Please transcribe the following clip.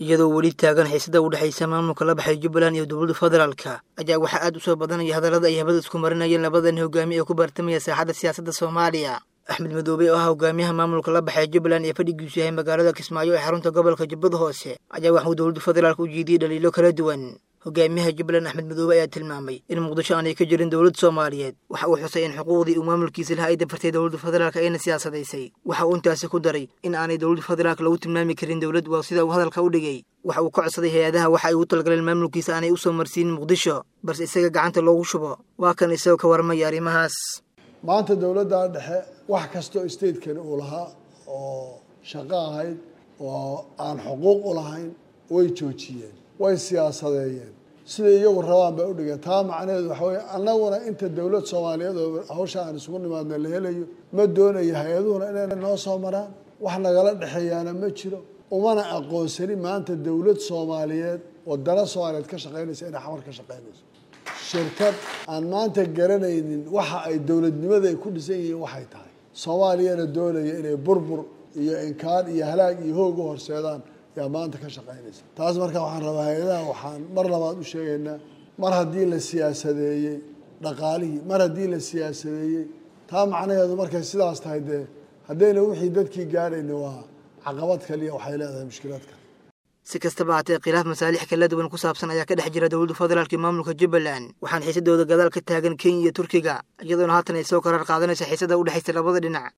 iyadoo weli taagan xiisada u dhexaysa maamulka la baxay jubbaland iyo dowladda federaalka ayaa waxaa aad u soo badanaya hadallada ay habada isku marinayeen labadan hogaamiye ee ku bartamaya saaxadda siyaasadda soomaaliya axmed madoobe oo ah hogaamiyaha maamulka la baxay jubbaland ee fadhigiisu yahay magaalada kismaayo ee xarunta gobolka jubbada hoose ayaa waxuu dowladda federaalka u jeediyey dhaliilo kala duwan hogaamiyaha jubbaland axmed madoobe ayaa tilmaamay in muqdisho aanay ka jirin dowlad soomaaliyeed waxa uu xusay in xuquuqdii uu maamulkiisa laha ay dafartay dowladda federaalk ayna siyaasadaysay waxa uu intaasi ku daray in aanay dowladda federaalk lagu tilmaami karin dowlad waa sida uu hadalka u dhigay waxa uu ka codsaday hay-adaha waxa ay ugu talagaleen maamulkiisa aanay u soo marsiinin muqdisho balse isaga gacanta loogu shubo waa kan isagoo ka warmaya arrimahaas maanta dowladda dhexe wax kastoo statekani uu lahaa oo shaqo ahayd oo aan xuquuq u lahayn way joojiyeen way siyaasadeeyeen siday iyagu rabaan bay udhigeen taa macnaheedu waxa weye annaguna inta dowlad soomaaliyeed oo hawsha aan isugu nimaadna la helayo ma doonayo hay-aduhuna inay noo soo maraan wax nagala dhexeeyaana ma jiro umana aqoonsani maanta dowlad soomaaliyeed wadana soomaaliyeed ka shaqeynaysa inay xamar ka shaqeynayso shirkad aan maanta garanaynin waxa ay dowladnimada ay ku dhisan yihiin waxay tahay soomaaliyana doonaya inay burbur iyo inkaan iyo halaag iyo hoog u horseedaan yaa maanta ka shaqeynaysa taas marka waxaan rabaa hay-adaha waxaan mar labaad u sheegaynaa mar haddii la siyaasadeeyey dhaqaalihii mar haddii la siyaasadeeyey taa macnaheedu markay sidaas tahay dee haddayna wixii dadkii gaadhayna waa caqabad kaliya waxay leedahay mushkilad kale si kastaba haatee khilaaf masaalix kala duwan ku saabsan ayaa ka dhex jira dowladda federaalk iyo maamulka jubbaland waxaana xiisadooda gadaal ka taagan kenya iyo turkiga iyadoona haatan ay soo karaar qaadanaysa xiisada u dhexaysa labada dhinac